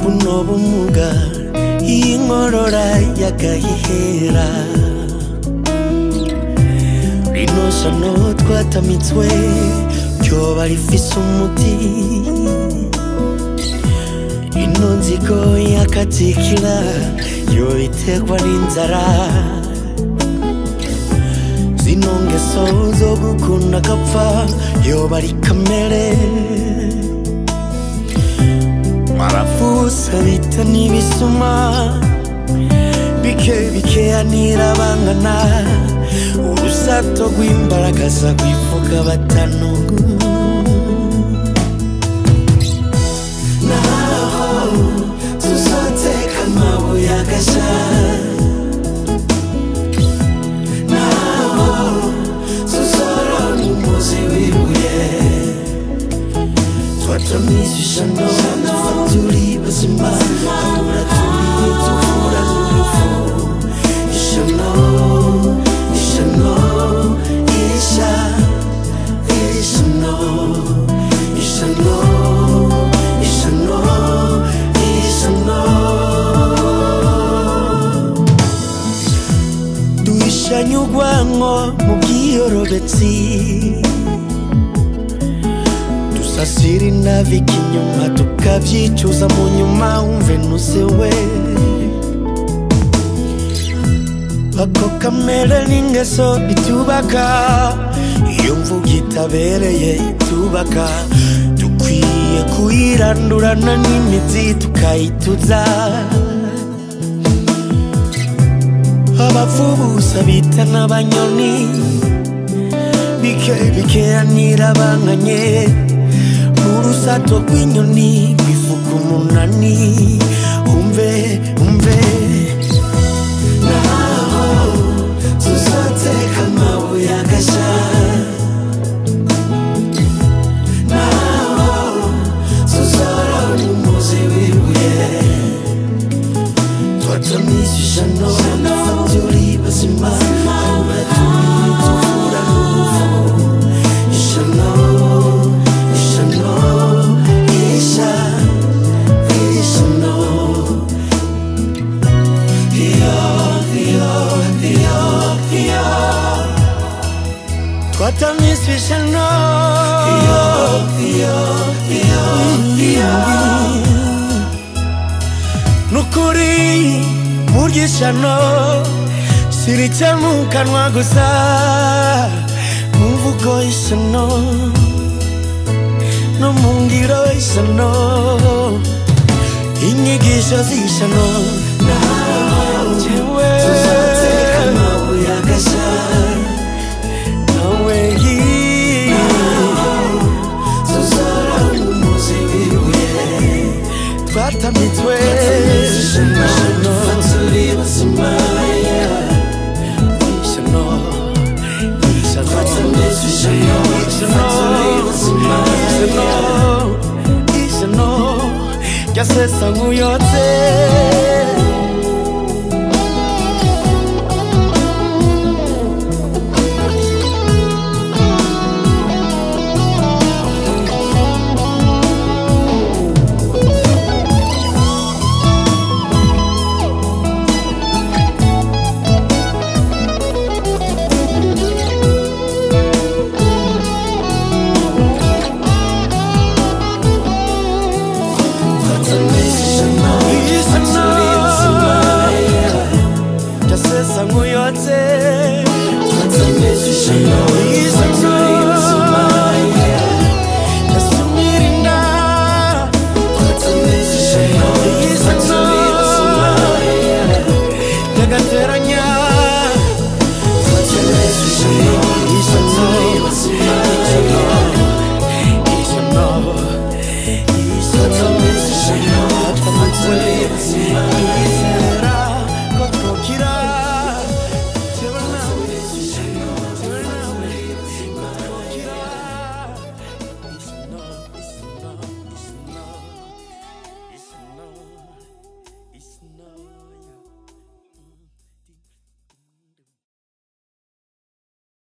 buno bumuga iyi nkorora y'agahihera rino shano twatamitswe ryoba rifise umuti ino nzigo y'akatikira yo iterwa n'inzara zino ngeso zo gukunda agapfa yoba ari kamere marafusa bita n'ibisuma bike bikeyanira bangana urusato rw'imbaragaza rwivuga batanu naho tuzoteka amabuye agasha naho tuzorona umuzi w'ibuye twatamwishisha none turi bazima ahura turi tuvura n'urupfu ishano ishano isha ishano ishano ishano ishano duhishanye urwanko mu bwiyorobetsi dusasira inavika inyuma tukavyicuza mu nyuma wumve nusewe ako kamere n'ingeso bitubaka iyo mvuga itabereye itubaka dukwiye kuyirandurana n'imizi tukayituza abavubusa bita n'abanyoni bike bikeyanira banganye n'urusato rw'inyoni rwivuga umunani umve umve naho tuzoteka amabuye agasha naho tuzorona umuzi w'ibuye twatamwishisha none turi bazima ahura turi tuvura n'uruvu ishano ishano isha ishano iyo iyo iyo iyo twatamwishisha no iyo iyo iyo iyo nukuri burya ishano sirica mu kanwa gusa mu mvugo ishano no mu ngiro ishano inyigisho z'ishano nawe tuzateka amabuye agasha nawe tuzorana umuzi w'ibuye twatamitswe ishano turi bazima ishano ishano ishano ishano ryasesa nk'uyotse twatamwishisha no